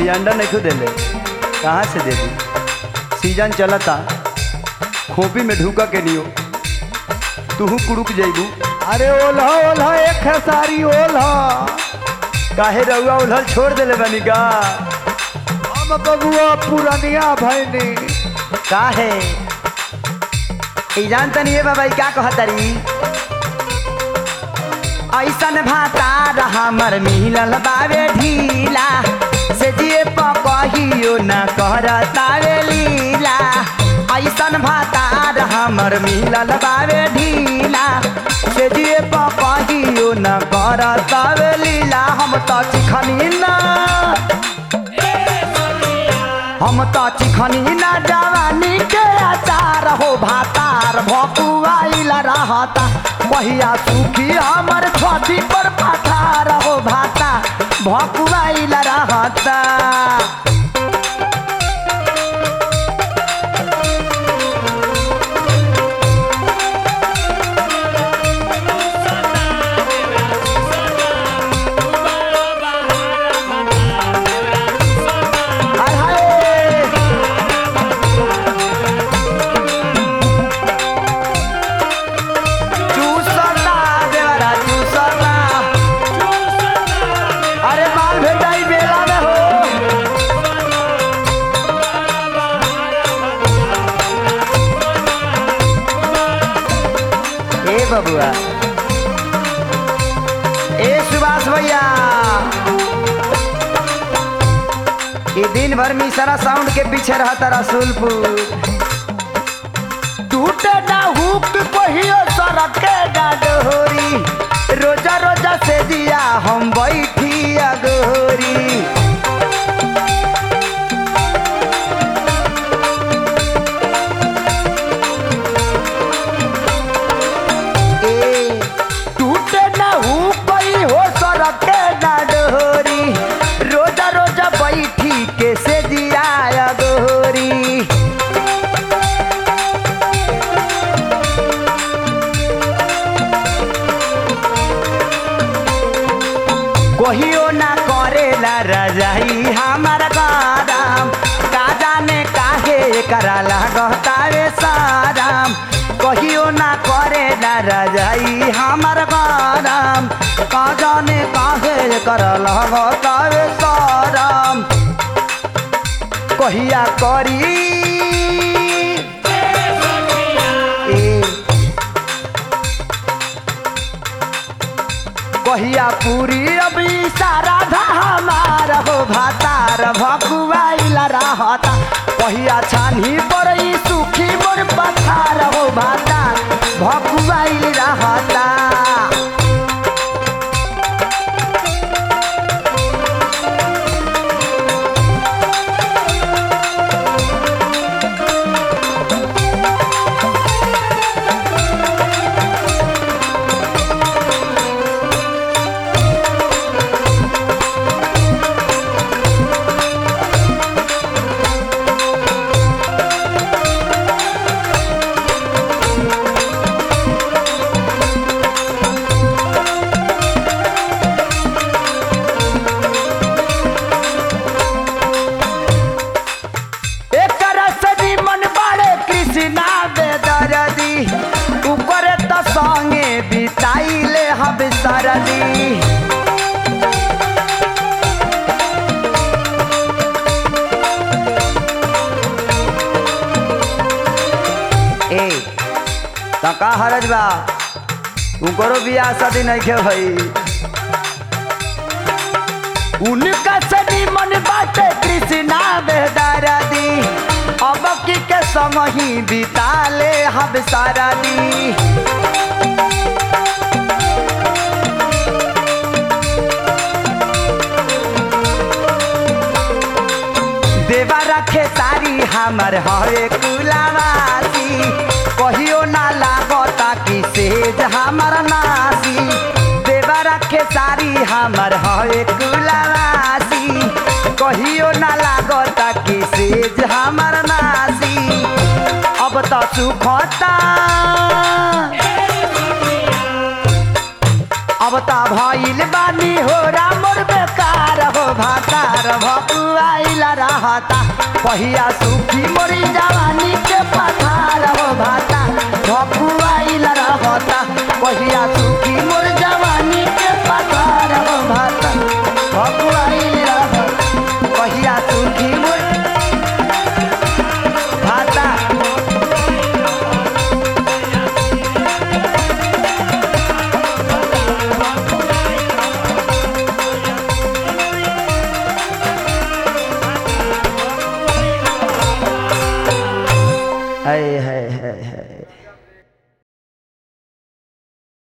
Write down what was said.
अंडा नहीं खो देले कहाँ से दे दी सीजन चलता खोपी में ढूका के नियो तूहू कुड़ुक जइबू अरे ओल्हा ओल्हा एक है सारी ओल्हा काहे रउआ उधर छोड़ देले बनी का हम बबुआ पुरनिया भैनी काहे ई जानता नहीं है बाबा ई का कहतरी ऐसन भातार हमर मिलल बावे ढीला से जिए पकहियो न करतावे लीला ऐसन भातार हमर मिलल बावे ढीला से जिए पकहियो न करतावे लीला हम त चिखनी ना हम त चिखनी ना जवानी के अचार हो भातार भकुआइल रहता पहिया सुखी हमर छठी पर पठार हो भाता भकुआइल रहता हाय हाय चूसता देवरा चूसता अरे माल भेटाई बेला में हो ए बबुआ ए सुभाष भैया ये दिन भर में सारा साउंड के पीछे रहता रसूलपुर टूटे ना हुक कहियो सड़क के डोरी रोजा रोजा से दिया हम बैठी अगोरी ए, टूटे ना हुक कही हो सड़क के डोरी रोजा रोजा बैठी के से दिया अगोरी कहियो ना करेला रजाई हमार गरम का जाने काहे करा लागतावे साराम कहियो ना करेला रजाई हमार गरम का जाने काहे करा लागतावे साराम कहिया करी ए कहिया पूरी अभी सारा धा हमार हो भातार भकुआइला रहता कहिया छानी पड़ई सुखी मोर पथार हो भातार भकुआइल रहता एकरा सदी मन बाड़े कृष्णा बेदरदी ऊपर त संगे बिताइले हब सरदी ए त का हरज बा उकरो बियाह शादी नहीं के भई उनका सदी मन बाटे कृष्णा बेदरदी अब की के संग ही बिताले हब सारा दी देवा रखे सारी हमर हरे कुलावासी कहियो ना लागता कि सेज हमर नासी देवा रखे सारी हमर हरे कुलावासी कहियो ना लागता कि सेज हमर नासी अब त सुखता अब त भइल बानी हो रामर बेकार हो भातार भ भकुआइल रहता पहिया सुखी मोरी जवानी के पथार हो भाता भकुआइल